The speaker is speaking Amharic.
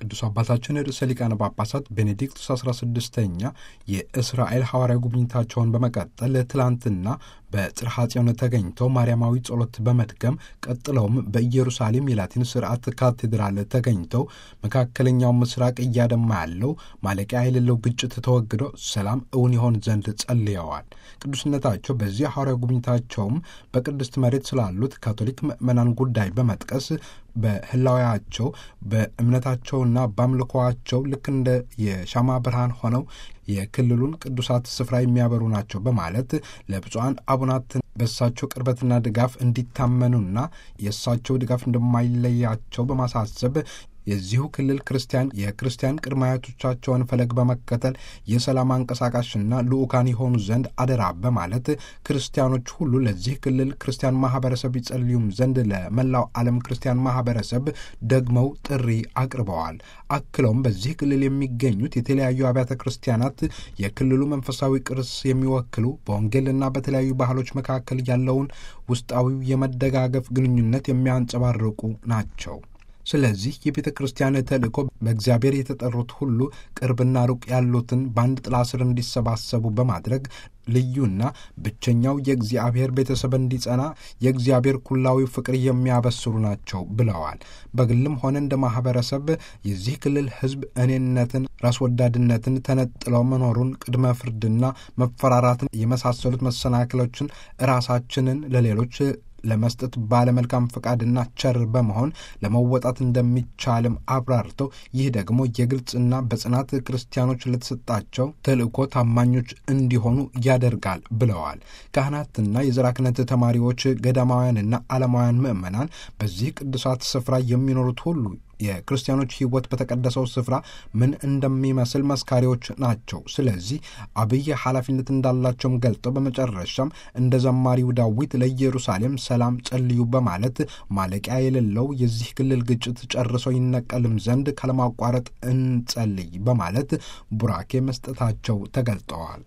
ቅዱስ አባታችን ርዕሰ ሊቃነ ጳጳሳት ቤኔዲክቱስ 16ኛ የእስራኤል ሐዋርያ ጉብኝታቸውን በመቀጠል ትላንትና በጽርሐ ጽዮን ተገኝተው ማርያማዊ ጸሎት በመድገም ቀጥለውም በኢየሩሳሌም የላቲን ስርዓት ካቴድራል ተገኝተው መካከለኛው ምስራቅ እያደማ ያለው ማለቂያ የሌለው ግጭት ተወግዶ ሰላም እውን ይሆን ዘንድ ጸልየዋል። ቅዱስነታቸው በዚህ ሐዋርያ ጉብኝታቸውም በቅድስት መሬት ስላሉት ካቶሊክ ምዕመናን ጉዳይ በመጥቀስ በህላዊያቸው በእምነታቸውና በአምልኮዋቸው ልክ እንደ የሻማ ብርሃን ሆነው የክልሉን ቅዱሳት ስፍራ የሚያበሩ ናቸው በማለት ለብፁዓን አቡናት በእሳቸው ቅርበትና ድጋፍ እንዲታመኑና የእሳቸው ድጋፍ እንደማይለያቸው በማሳሰብ የዚሁ ክልል ክርስቲያን የክርስቲያን ቅድመ አያቶቻቸውን ፈለግ በመከተል የሰላም አንቀሳቃሽና ልዑካን የሆኑ ዘንድ አደራ በማለት ክርስቲያኖች ሁሉ ለዚህ ክልል ክርስቲያን ማህበረሰብ ይጸልዩም ዘንድ ለመላው ዓለም ክርስቲያን ማህበረሰብ ደግመው ጥሪ አቅርበዋል። አክለውም በዚህ ክልል የሚገኙት የተለያዩ አብያተ ክርስቲያናት የክልሉ መንፈሳዊ ቅርስ የሚወክሉ በወንጌልና በተለያዩ ባህሎች መካከል ያለውን ውስጣዊው የመደጋገፍ ግንኙነት የሚያንጸባርቁ ናቸው። ስለዚህ የቤተ ክርስቲያን ተልእኮ በእግዚአብሔር የተጠሩት ሁሉ ቅርብና ሩቅ ያሉትን በአንድ ጥላ ስር እንዲሰባሰቡ በማድረግ ልዩና ብቸኛው የእግዚአብሔር ቤተሰብ እንዲጸና የእግዚአብሔር ኩላዊ ፍቅር የሚያበስሩ ናቸው ብለዋል። በግልም ሆነ እንደ ማህበረሰብ የዚህ ክልል ሕዝብ እኔነትን፣ ራስ ወዳድነትን፣ ተነጥለው መኖሩን፣ ቅድመ ፍርድና መፈራራትን የመሳሰሉት መሰናክሎችን ራሳችንን ለሌሎች ለመስጠት ባለመልካም ፈቃድና ቸር በመሆን ለመወጣት እንደሚቻልም አብራርተው ይህ ደግሞ የግልጽና በጽናት ክርስቲያኖች ለተሰጣቸው ተልእኮ ታማኞች እንዲሆኑ ያደርጋል ብለዋል። ካህናትና የዘራ ክህነት ተማሪዎች፣ ገዳማውያንና ዓለማውያን ምዕመናን በዚህ ቅዱሳት ስፍራ የሚኖሩት ሁሉ የክርስቲያኖች ሕይወት በተቀደሰው ስፍራ ምን እንደሚመስል መስካሪዎች ናቸው። ስለዚህ አብይ ኃላፊነት እንዳላቸውም ገልጠው በመጨረሻም እንደ ዘማሪው ዳዊት ለኢየሩሳሌም ሰላም ጸልዩ በማለት ማለቂያ የሌለው የዚህ ክልል ግጭት ጨርሶ ይነቀልም ዘንድ ካለማቋረጥ እንጸልይ በማለት ቡራኬ መስጠታቸው ተገልጠዋል።